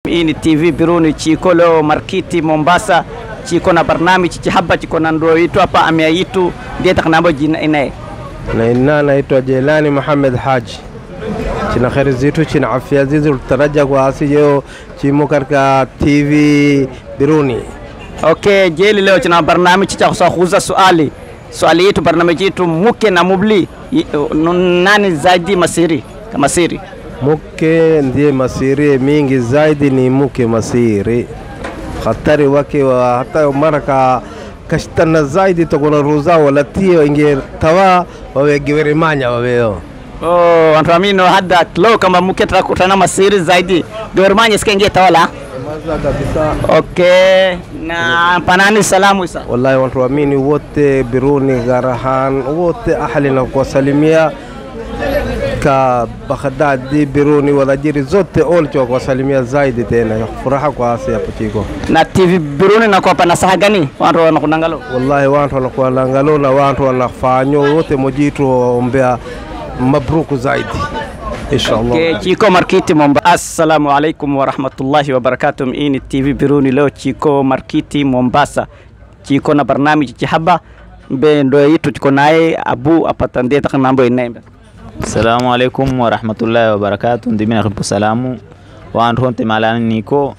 Hii ni TV Biruni chiko leo Markiti Mombasa chiko na barnamiji chihaba chiko na ndo itu hapa ameaitu ndiye takanambo jina inaye na ina naitwa Jelani Muhammad Haji china kheri zitu china afya zitu tutaraja kwa asiyeo chimo katika TV Biruni Okay, jeli leo china barnamiji cha kusahuza swali swali yetu barnamiji yetu muke na mubli i- nani zaidi masiri kama siri muke ndiye masiri mingi zaidi ni muke masiri khatari wake wa hata maraka kashtana zaidi tokona ruza wala tio inge tawa wawegiwerimanya waweo Oh, wantu amino hada leo kama muke tutakutana masiri zaidi dormanye sikengie tawala maza kabisa Okay, na panani salamu isa wallahi wantu amini wote Biruni Garahan wote ahli na kuwasalimia ka Baghdadi Biruni wanajiri zote olcho kuwasalimia zaidi tena furaha kwa asi hapo chiko na TV Biruni na kwa nasaha gani wantu wanakunangalo wallahi wantu wanakualangalo na wantu wanafanyo wote mojitu waombea mabruku zaidi inshallah Okay, Chiko Markiti Mombasa. Assalamu alaikum wa rahmatullahi wa barakatuh. Hii ni TV Biruni leo Chiko Markiti Mombasa. Chiko na barnamiji chihaba mbe ndo yitu chiko naye Abu apata ndiye takanambo inembe. Assalamu alaikum warahmatullahi wabarakatuh ndimina khibu salamu wantu honte malani niko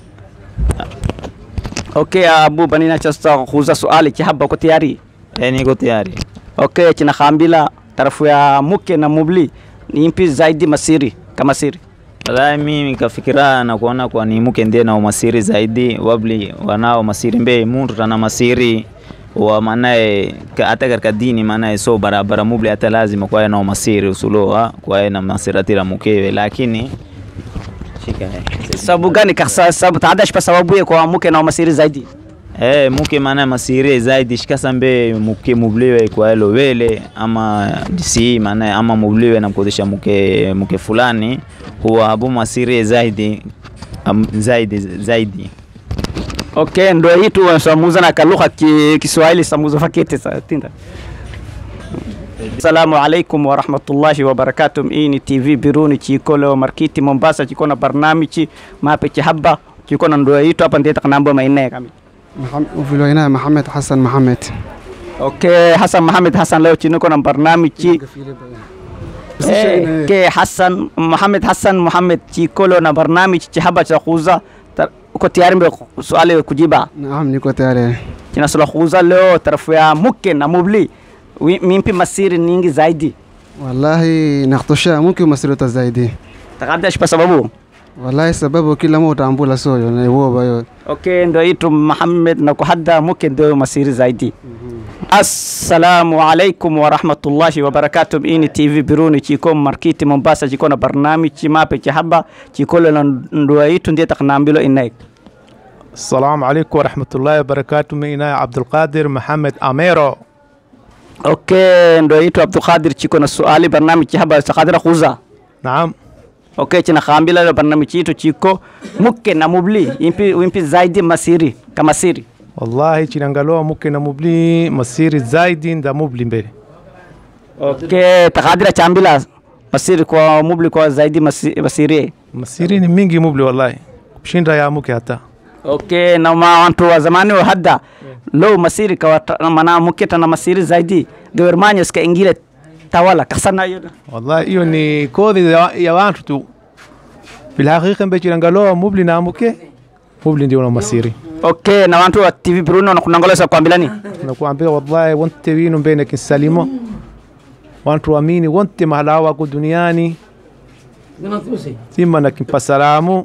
Okay, Abu banina chasta khuza swali chihaba ko tayari. e niko tayari Okay, china khambila tarafu ya muke na mubli ni impi zaidi masiri kama siri. wallahi mimi kafikira na kuona kwa ni muke ndiye na umasiri zaidi wabli wanao masiri mbe muntu tana masiri wa manaye ka- hata katika dini manaye so barabara mubli hata lazima kwaye na umasiri usuloa kwaye na masiratira mukewe lakini shika eh. Sababu gani kasa sababu taadash pa sababu ya kwa muke na masiri zaidi. Eh, muke maana masire zaidi shikasa mbe muke mubliwe kwa elo wele ama disi maana ama mubliwe na mkodesha muke muke fulani huwa habu masire zaidi am, zaidi zaidi Okay, ndo hitu samuza na kalugha ki, Kiswahili samuza fakete sa tinda. Assalamu alaikum wa rahmatullahi wa barakatuh. Hii ni TV Biruni chiko leo Markiti Mombasa chiko na barnamiji mape chihaba chiko na ndo hitu hapa ndiye takanambo maine kami. وفي الولاية محمد حسن محمد Okay, Hassan Mohamed Hassan leo chini na barnamiji Eh, ke Hassan Mohamed Hassan Mohamed chiko leo na barnamiji chihaba cha kuuza Ta- uko tayari mbe swali kujiba? نعم نيكو تاري kinasula kuuza leo tarafu ya muke na mubli Wi- mimpi masiri nyingi zaidi والله نخطشها ممكن مسيرة زايدي takadash kwa sababu والله سببه كل ما utambula soyo na iwo bayo okay ndo itu Muhammad na kuhadda muke ndo masiri zaidi assalamu alaikum wa rahmatullahi wa barakatuh ini tv biruni chiko markiti mombasa chiko na barnamiji mape chahaba chiko lo na ndo itu ndiye taknambilo inaik السلام عليكم ورحمة الله وبركاته مينا عبد القادر محمد أميرو okay ndo itu abdul qadir chiko na suali barnamiji chahaba sakadira kuuza نعم okay china khambila lo barnamiji itu chiko muke na mubli impi impi zaidi masiri kama siri والله chinangaloa muke na mubli masiri zaidi nda mubli mbele okay takadira chambila masiri kwa mubli kwa zaidi masi- masiri masiri ni mingi mubli wallahi kushinda ya muke hata okay na ma wantu wa zamani wa hadda lo masiri kwa ta- mana muke tana masiri zaidi gawermanyo ska ingile tawala kasana yo wallahi hiyo ni kodhi ya, ya watu tu bilhaqiqa mbe chinangaloa mubli na muke mubli ndio na masiri okay na wantu wa tv bruno na kunangolesa kwambilani nakuambia wallahi wonte winu mbene kinsalimo wantu amini wonte mahala wako duniani sima na kimpa salamu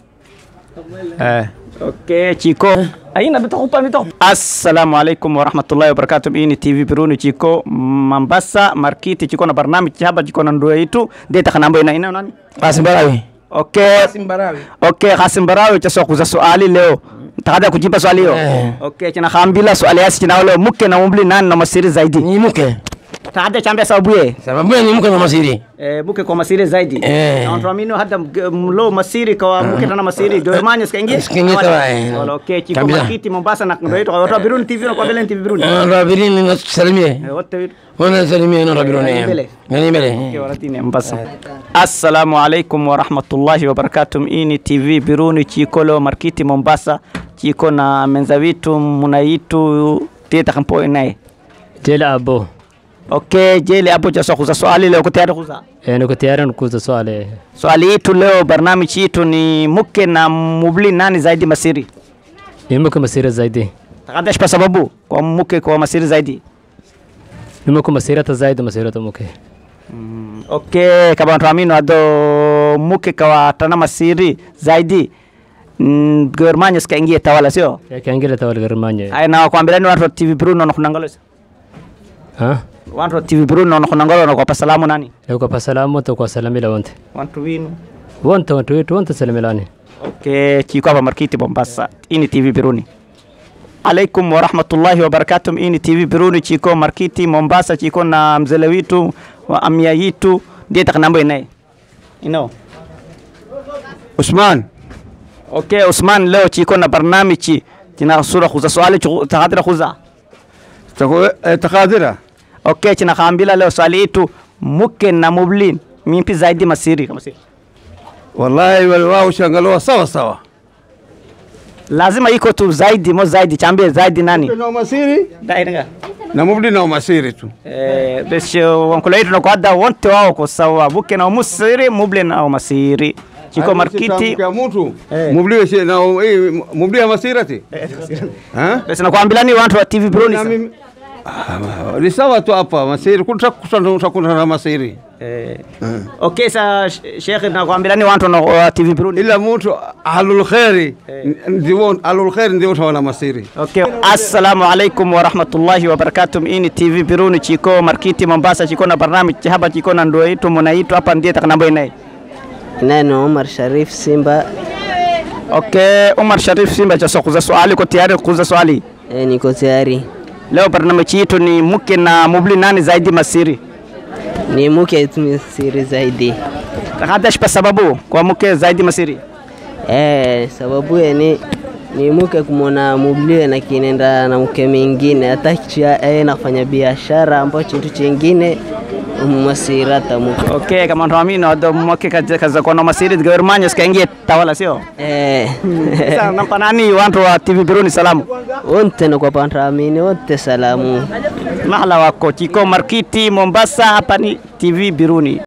eh okay chiko aina bitakupa bitakupa assalamu alaikum wa rahmatullahi wa barakatuh ini tv bruno chiko mambasa markiti chiko na barnamiji haba chiko na ndo itu deta kanambo ina ina nani Qasim Barawi. okay okay Qasim Barawi cha soko za swali leo takada kujibu swali hiyo Eh. okay china khambila swali yasi china leo muke na umbli nani na masiri zaidi Ni muke. taada chambia sababu ye sababu ni mke na masiri eh, muke kwa masiri zaidi Eh. na watu amino hata mg- mlo masiri kwa muke tana masiri gormanya sikaingia Sikaingia tawa, eh. wala okay chiko Kabisa. makiti Mombasa na ndo yetu watu wa Biruni TV na kwa vile TV Biruni rabirini na salimie Eh, wote wetu wana salimie na rabironi mbele. ngani mbele waratini Mombasa assalamu alaikum wa rahmatullahi wa barakatuh ini TV Biruni chikolo markiti Mombasa chiko na menza vitu munaitu tita kampo naye jela abo okay jele hapo cha kuza swali leo kutayari kuza Eh, niko tayari nikuuza swali swali yetu leo barnamiji yetu ni mke na mubli nani zaidi masiri nimuke masira zaidi takadash kwa sababu kwa mke kwa masiri zaidi nimuke masirata zaidi masirata muke okay kama tuamini ado mke kwa tana masiri zaidi mm, gormanya sikaingie tawala sio yakiangile tawalgarimanye ay na kwambilani watu wa TV Bruno na kunangalo ha watu wa TV Bruno na kunangalo na kwa salamu nani leko pa salamu to kwa salamila wonte watu winu wonte wonte wetu wonte salamilani okay chiko hapa markiti Mombasa ini TV Biruni alaikum wa rahmatullahi wa barakatuh ini TV Biruni chiko markiti Mombasa chiko na mzele witu wa amia yitu ndiye takanambo inaye ino Usman okay Usman leo chiko na barnamiji china sura khuza swali takadira khuza tako- eh, takadira okay china khambila leo swali yetu muke na mublin mimpi zaidi masiri kama siri wallahi wale wao shangaloa sawa sawa lazima iko tu zaidi mo zaidi chambie zaidi nani na umasiri dainga na mubdi na umasiri tu Eh, bes wankula yetu nakwada wonte wao ko sawa buke na musiri muble na masiri chiko markiti ya mtu Eh. mubdi weshe na eh, mubdi ya masirati ha bes nakwambilani wantu wa TV Bruni na mimi Ah, ni sawa tu hapa masiri kutakutana na masiri eh okay sa sh- Sheikh nakwambilani wantu na- wa TV Bruni ila mtu ahlul khairi ndio ahlul khairi ndio utawana masiri Okay. Assalamu alaikum wa rahmatullahi wa barakatuh. Ini TV Biruni chiko markiti Mombasa chiko na barnamiji hapa chiko na ndio itu munaitu hapa ndiye takanambo inaye. Neno Omar Sharif Simba. Okay, Umar Sharif Simba cha kuza swali ko tayari kuza swali. E, niko tayari. Leo barnamiji yetu ni mke na mubli nani zaidi masiri. Ni mke tumisiri zaidi. Takadash kwa sababu kwa mke zaidi masiri. Eh, sababu ya ni ni mke kumwona mublie na kinenda na mke mingine hata chia eh, nafanya biashara ambacho chintu chingine masirata mke. Okay, kama ndo amini ndo mke kaza kaza kwa na masiri gవర్мanya sikaingie tawala sio? Eh. Sasa nampa nani watu wa TV Biruni salamu. Wote na kwa pantramini wote salamu. Mahala wako chiko markiti Mombasa hapa ni TV Biruni.